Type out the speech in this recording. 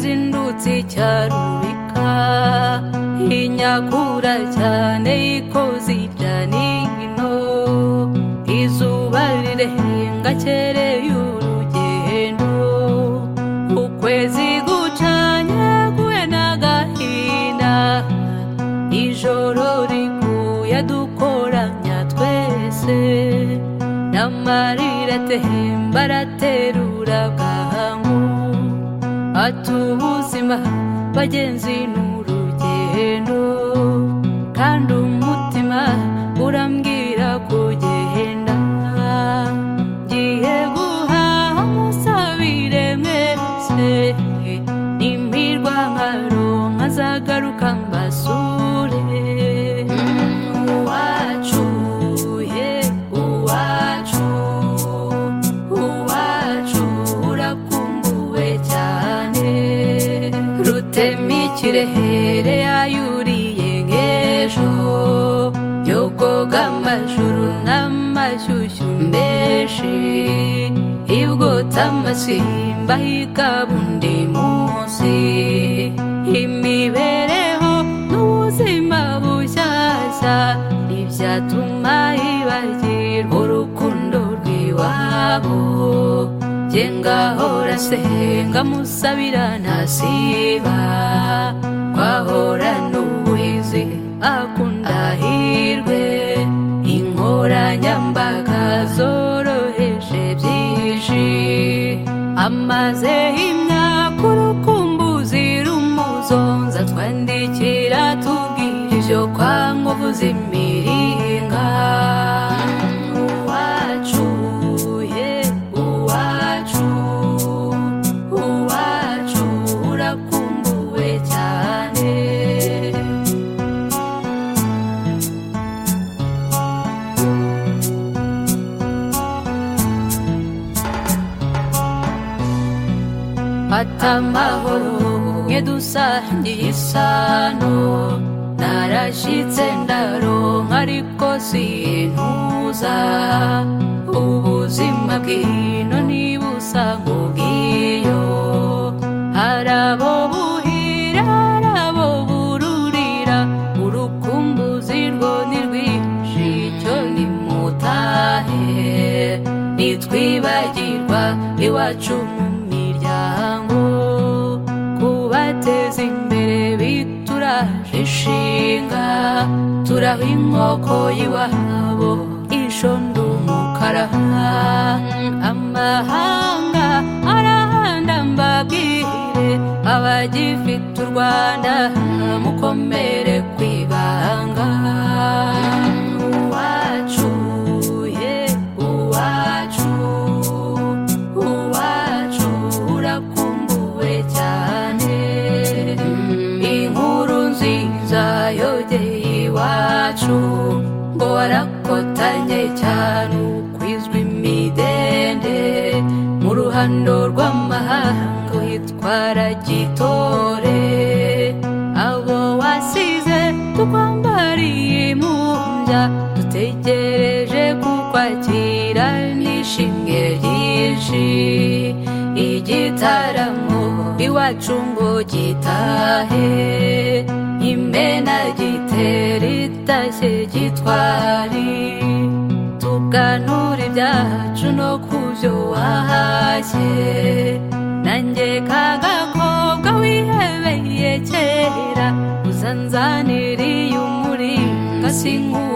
icyatsi cya rubika inyakura cyane ikoze ibya nino izuba rirenga cyereye urugendo ukwezi gucanye guhe n'agahinda ijoro riguye dukoranya twese n'amarira atemba araterura bwangu ati ubuzima bagenzi n'urugendo kandi umutima urambwira kugenda ngiye guhaha musabire mwese n'impirwa nkaronka azagaruka mbasure uwacu ye uwacu uwacu urakumbuwe cyane rutemikirehere yayuriye nk'ejo yogoga amajuru n'amashyushyu menshi ibwota amasimba hikabundi munsi imibereho n'ubuzima bushyashya ntibyatuma yibagirwa urukundo rw'iwabo jye ngahora nsenga musabira ntasiba twahora n'ubuhizi akunda hirwe inkoranyambaga zoroheje byinshi amaze imyaka urukumbuzi rumuzonza twandikira tubwira ibyo kwa nkuvuza imiringa uwacu ye uwacu uwacu urakumbuwe cyane atamahoro mwe dusangiye isano narashyitse ndaronka ariko sintuza ubuzima bw'ino niba usa nk'ubw'iyo hari abo buhira hari abo bururira urukumbuzi rwo ni rwinshi icyo nimutahe nitwibagirwa iwacu mu miryango kubateza imbere bituraje ishinga turaha inkoko y'iwabo ishondo umukara amahanga arahanda mbabwire abagifite u rwanda mukomere ku ibanga uwacu ye uwacu uwacu urakumbuwe cyane inkuru nziza yogeye iwacu ngo warakotanye cyane ukwizwa imidende mu ruhando rw'amahanga witwara gitore abo wasize tukwambariye imumbya dutegereje kukwakira n'ishimwe ryinshi igitaramo iwacu ngo gitahe imena gitera itashye gitwari tuganura ibyacu no ku byo wahashye nanjye kagakobwa wihebeye kera uzanzaniriye umuringa sinkura